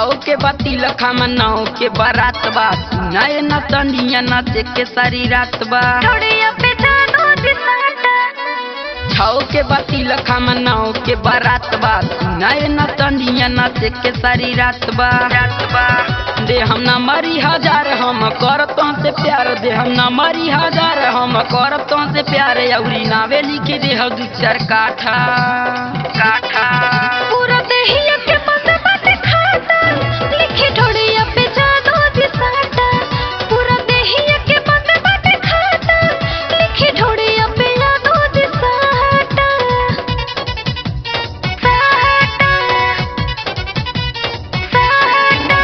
छौ के बाती लखा मनाओ के बारात बा सुनाए न तनिया नाचे के सारी रात बा ढोड़िया पे जानो दिसाटा छौ के बाती लखा मनाओ के बारात बा सुनाए न तनिया नाचे के सारी रात बा रात बा दे हम ना मरी हजार हम करतों से प्यार दे हम ना मरी हजार हम करतों से प्यार अउरी नावे लिख दे हो दू चार काठा काठा पूरा देहिया के बंद बाटे खाता लिखे ढोड़िया पे जानो दिसाटा पूरा देहिया के बंद बाटे खाता लिखे ढोड़िया पे जानो दिसाटा साटा साटा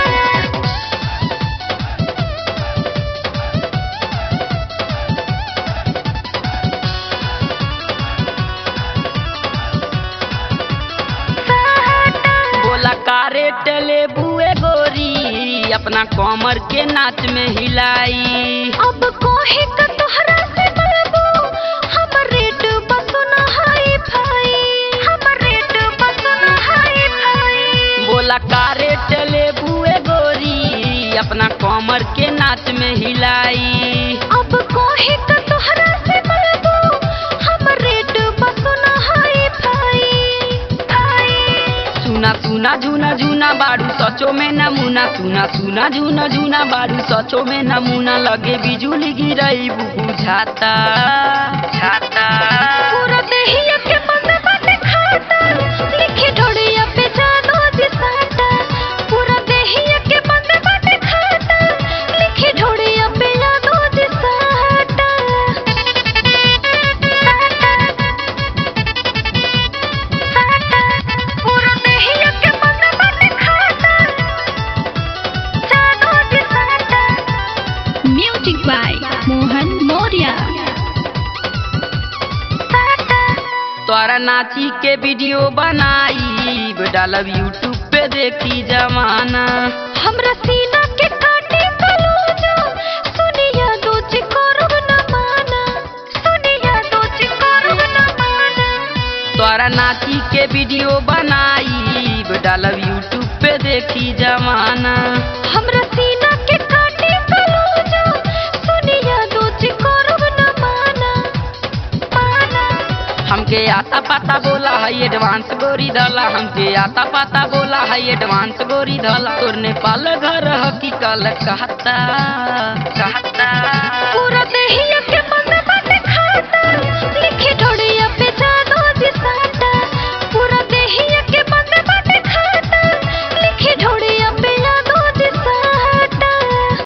बोला कारे टले बुए गोरी अपना कमर के नाच में हिलाई अब कोहे का तोहरा से बोलबो हमर रेट बसुना हाई फाई हमर रेट बसुना हाई फाई बोला कारे टले बुए गोरी अपना कमर के नाच में हिलाई अब कोहे का तोहरा से बोलबो हमर रेट बसुना हाई फाई फाई सुना सुना झूना झूना बारू सचो में नमूना सुना सुना झूना झूना बारू सचो में नमूना लगे बिजुली गिरई बुझाता छाता पूरा देहिया के बंद बाटे खाता लिखे ढोड़िया पे जानो दिसाटा पूरा देहिया के बंद बाटे खाता लिखे ढोड़िया पे जानो दिसाटा साटा साटा पूरा देहिया के बंद बाटे खाता जानो दिसाटा Music by Mohan Moria. साटा तोरा नाची के वीडियो बनाई डालब यूट्यूब पे देखी जमाना हमरा सीना के काटे कलोजा सुनिया दोच करब न माना सुनिया दोच करब न माना तोरा नाची के वीडियो बनाई डालब यूट्यूब पे देखी जमाना हमरा सीना के काटे कलोजा सुनिया दोच करब न माना माना हमके आता पाता बोला है एडवांस गोरी धला हमके आता पाता बोला है एडवांस गोरी धला तोर नेपाल घर हकी कल कहता कहता